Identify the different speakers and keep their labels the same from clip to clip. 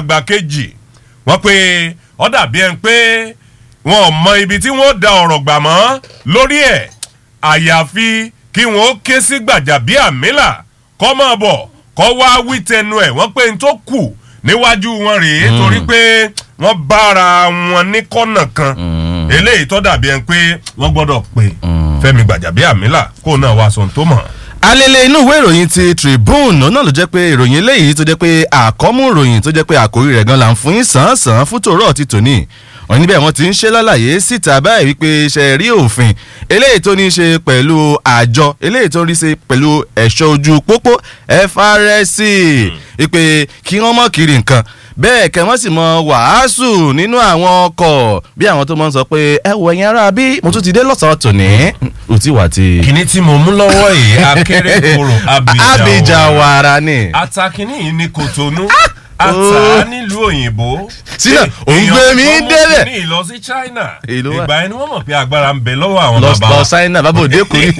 Speaker 1: àgbà kejì wọ́n pé ó dàbí ẹni pé wọn ò mọ ibi tí wọ́n da ọ̀rọ̀ gbà mọ́ lórí ẹ̀ àyàfi kí wọ́n ké sí Gbàjàbíàmílà kọ́ máa bọ̀ kọ́ wá wí tẹnu ẹ̀ wọ́n pé n tó kù níwájú wọn rèé torí pé wọ́n bára wọn ní kọ́nà kan eléyìí tó dàbí ẹni pé wọ́n gbọ́dọ̀ pé Fẹ́mi Gbàjàbíàmílà kó náà wá sọ̀n tó mọ̀.
Speaker 2: alele inú ìwé ìròyìn ti Tribune náà ló jẹ́ pé ìròyìn eléyìí tó jẹ́ pé àkọ́mú ìròyìn tó jẹ́ pé àkórí rẹ̀ gan la ń fún yín sàn-án fún tòró ti tòní wọ́n níbẹ̀ wọ́n ti ń ṣe lálàyé síta báyìí wípé ṣe rí òfin eléyìí tó ní í ṣe pẹ̀lú àjọ eléyìí tó ń rí ṣe pẹ̀lú ẹ̀ṣọ́ ojú pópó FRSC wípé kí wọ́n mọ̀ kiri nǹkan bẹ́ẹ̀ kẹ́ wọ́n sì mọ wàásù nínú àwọn ọkọ̀ bí àwọn tó mọ̀ ń sọ pé ẹ wọ ẹ̀yin ará bí mo tún ti dé lọ́sàn-án tòní ò tí wà tí.
Speaker 1: kìnní tí mo mú lọ́wọ́ yìí akérèkọ́rọ̀
Speaker 2: Abijawara ni.
Speaker 1: atakini yìí ní Kòtónú ata nílùú òyìnbó.
Speaker 2: sínú òun gbé mi débẹ̀.
Speaker 1: ní ìlọ sí China
Speaker 2: Èló wà?
Speaker 1: ìgbà ẹni wọ́n mọ̀ pé agbára ń bẹ lọ́wọ́ àwọn
Speaker 2: lọ
Speaker 1: bàbá
Speaker 2: lọ
Speaker 1: wa.
Speaker 2: ṣáínà bàbá òde kù ní.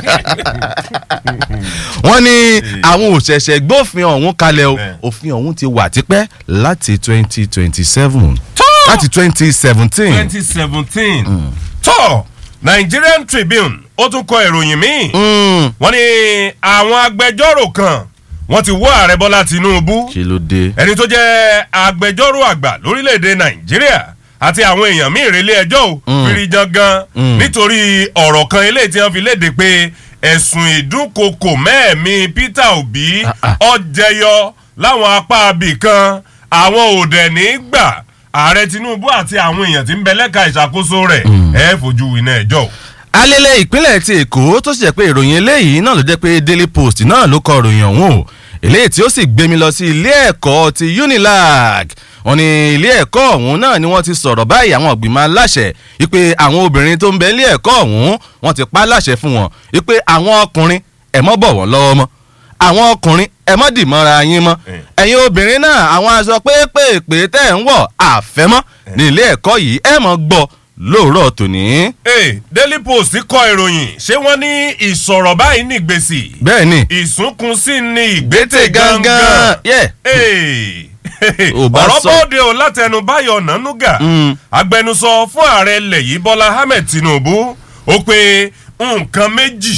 Speaker 2: wọ́n ní àwọn òṣẹ̀ṣẹ̀ gbófin ọ̀hún kalẹ̀ o
Speaker 1: Bẹ́ẹ̀.
Speaker 2: òfin ọ̀hún ti wà tipẹ́ láti twenty twenty seven láti twenty seventeen.
Speaker 1: twenty seventeen tó Nigerian Tribune ó tún kọ ìròyìn míì wọ́n ní àwọn agbẹjọ́rò kan wọ́n ti wọ́ ààrẹ Bọ́lá Tinubu
Speaker 2: kí ló dé.
Speaker 1: ẹni tó jẹ́ agbẹjọ́rò àgbà lórílẹ̀‐èdè nàìjíríà àti àwọn èèyàn míì relé ẹjọ́ ò fìrìjàn gan nítorí ọ̀rọ̀ kan eléyìí tí wọ́n fi léde pé ẹ̀sùn ìdúnkokò mẹ́ẹ̀mí Peter Obi
Speaker 2: Ah, ah.
Speaker 1: ó jẹyọ láwọn apá abì kan àwọn òdẹ̀ ní gbà ààrẹ Tinubu àti àwọn èèyàn tí ń bẹ lẹ́ka ìṣàkóso rẹ̀ ẹ̀ fojú iná ẹjọ́ ò.
Speaker 2: alẹ́lẹ̀ ìpínlẹ̀ ti èkó tó sì jẹ́ pé ìròyìn eléyìí náà ló jẹ́ pé daily post náà ló kọ ìròyìn ọ̀hún o eléyìí tí ó sì gbé mi lọ sí ilé ẹ̀kọ́ ti unilag wọ́n ní ilé ẹ̀kọ́ ọ̀hún náà ni wọ́n ti sọ̀rọ̀ báyìí àwọn ìgbìmọ̀ aláṣẹ wípé àwọn obìnrin tó ń bẹ ilé ẹ̀kọ́ ọ̀hún wọ́n ti pa láṣẹ fún wọn wípé àwọn ọkùnrin ẹ̀ mọ́ bọ̀ wọ́n lọ́wọ́ mọ́ àwọn ọkùnrin ẹ mọ́ dì mọ́ra yín mọ́ ẹ̀yin obìnrin náà àwọn aṣọ pépèpé tẹ̀ ń wọ̀ àfẹ́mọ́ ní ilé ẹ̀kọ́ yìí ẹ̀ mọ́ gbọ́ lóòrọ̀ tòní.
Speaker 1: Hey, Daily Post kọ ìròyìn ṣé wọ́n ní ìsọ̀rọ̀ báyìí ní ìgbésì
Speaker 2: bẹ́ẹ̀ ni
Speaker 1: ìsúnkún sí ní ìgbésẹ̀
Speaker 2: gbẹ́tẹ̀ gangan
Speaker 1: gangan.
Speaker 2: yeah.
Speaker 1: Hey.
Speaker 2: Ò bá
Speaker 1: ọ̀rọ̀
Speaker 2: sọ.
Speaker 1: bóde ò látẹnu Báyọ̀ Nánúgà
Speaker 2: Mm.
Speaker 1: agbẹnusọ fún ààrẹ ilẹ̀ yìí Bọ́lá Ahmed Tinubu ó pé nǹkan méjì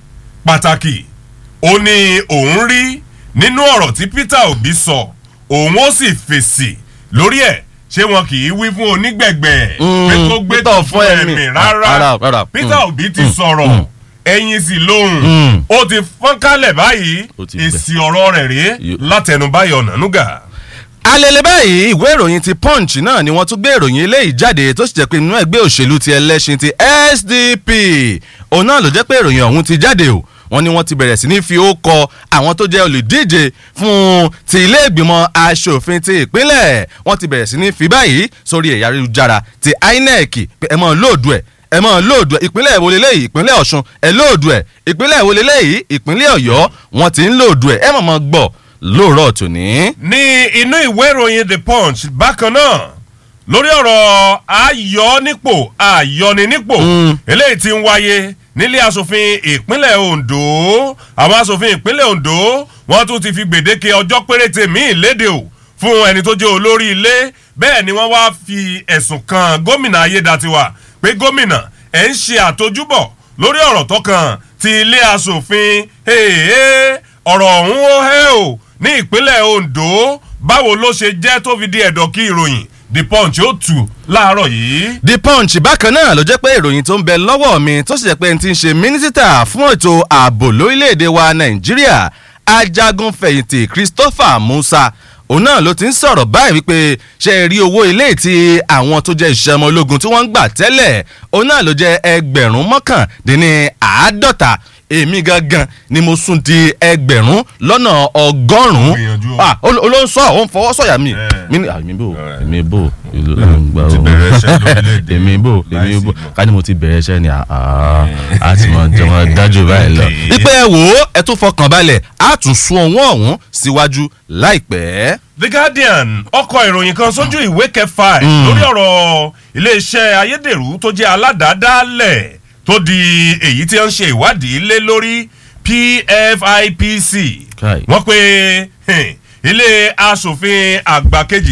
Speaker 1: pàtàkì ó ní òun rí nínú ọ̀rọ̀ tí Peter Obi sọ òun ó sì fèsì lórí ẹ̀ ṣé wọn kì í wí fún onígbẹ̀gbẹ̀
Speaker 2: Mm,
Speaker 1: pé kó gbé
Speaker 2: Peter
Speaker 1: tó
Speaker 2: fún
Speaker 1: fún
Speaker 2: ẹ̀mí.
Speaker 1: ẹ̀mí
Speaker 2: Rárá,
Speaker 1: rárá
Speaker 2: rárá.
Speaker 1: Peter
Speaker 2: Mm.
Speaker 1: Obi ti
Speaker 2: Mm.
Speaker 1: sọ̀rọ̀
Speaker 2: Mm.
Speaker 1: ẹ̀yìn sì lóhùn
Speaker 2: Mm.
Speaker 1: ó ti fọ́n kálẹ̀ báyìí
Speaker 2: Ó ti gbẹ.
Speaker 1: èsì ọ̀rọ̀ rẹ̀ rèé
Speaker 2: Yo-
Speaker 1: látẹnu Báyọ̀ Nánúgà.
Speaker 2: alẹ́lẹ́ báyìí ìwé ìròyìn ti punch náà ni wọ́n tún gbé ìròyìn eléyìí jáde tó sì jẹ́ pé nínú ẹgbẹ́ òṣèlú ti ẹlẹ́sìn ti SDP òun náà ló jẹ́ pé ìròyìn ọ̀hún ti jáde o wọ́n ní wọ́n ti bẹ̀rẹ̀ sí ní fi ó kọ àwọn tó jẹ́ olùdíje fún ti ilé ìgbìmọ̀ asòfin ti ìpínlẹ̀ wọ́n ti bẹ̀rẹ̀ sí ní fi báyìí sórí ẹ̀yà ayélujára ti INEC pé ẹ mọ̀ lóòdù ẹ̀ ẹ mọ̀ lóòdù ẹ̀ ìpínlẹ̀ èwo leléyìí ìpínlẹ̀ Ọ̀ṣun ẹ lóòdù ẹ̀ ìpínlẹ̀ èwo leléyìí ìpínlẹ̀ Ọ̀yọ́ wọ́n ti ń lóòdù ẹ̀ ẹ mọ̀ mọ̀ gbọ́ lóòrọ̀ tòní.
Speaker 1: ní inú ìwé ìròyìn the punch bákan náà lórí ọ̀rọ̀ ayọ̀ nípò ayọ̀ni nípò
Speaker 2: Mm.
Speaker 1: eléyìí tí ń wáyé nílé asòfin ìpínlẹ̀ Ondo àwọn asòfin ìpínlẹ̀ Ondo wọ́n tún ti fi gbèdéke ọjọ́ péréte míì léde o fún ẹni tó jẹ́ olórí ilé bẹ́ẹ̀ ni wọ́n wá fi ẹ̀sùn kan gómìnà Ayédatiwa pé gómìnà ẹ̀ ń ṣe àtojúbọ̀ lórí ọ̀rọ̀ tó kàn ti ilé asòfin hey, ọ̀rọ̀ ọ̀hún ó hẹ́ o ní ìpínlẹ̀ Ondo báwo ló ṣe jẹ́ tó fi di ẹ̀dọ̀ kí ìròyìn The Punch ó tù láàárọ̀ yìí.
Speaker 2: The Punch bákan náà ló jẹ́ pé ìròyìn tó ń bẹ lọ́wọ́ mi tó sì jẹ́ pé n ti ń ṣe mínísítà fún ètò ààbò lórílẹ̀‐èdè wa Nàìjíríà ajagun fẹ̀yìntì Christopher Musa òun náà ló ti ń sọ̀rọ̀ báyìí wípé ṣe é rí owó ilé tí àwọn tó jẹ́ ìṣẹ́ ọmọ ológun tí wọ́n ń gbà tẹ́lẹ̀ òun náà ló jẹ́ ẹgbẹ̀rún mọ́kàndínní àádọ́ta èmi gangan ni mo sún di ẹgbẹ̀rún lọ́nà ọgọ́rùn-ún
Speaker 1: Gbìyànjú o.
Speaker 2: ah ol- olóhùn sọ òun fọwọ́ sọ̀yà mi
Speaker 1: Eh.
Speaker 2: mi ni àmì bò
Speaker 1: Eh.
Speaker 2: èmi bò ìlú gbà
Speaker 1: ti
Speaker 2: ó
Speaker 1: bẹ̀rẹ̀ iṣẹ́ lórílẹ̀‐èdè
Speaker 2: èmi bò èmi
Speaker 1: láìsí
Speaker 2: bò
Speaker 1: ìmọ̀.
Speaker 2: ká ní mo ti bẹ̀rẹ̀ iṣẹ́ ni àá a ti mọ jọmọ dájú báyìí lọ.
Speaker 1: Okay.
Speaker 2: wípé ẹ wò ó ẹ tún fọkàn balẹ̀ á tún sún owó ọ̀hún síwájú láìpẹ́.
Speaker 1: The Guardian ọkọ̀ ìròyìn kan sójú ìwé kẹfà ẹ̀ lórí ọ̀rọ̀ iléeṣẹ́ ayédèrú tó jẹ́ aládàádálẹ̀ tó di èyí tí wọ́n ń ṣe ìwádìí lé lórí PFIPC
Speaker 2: Kai.
Speaker 1: wọ́n pe hmm, ilé asòfin àgbà kejì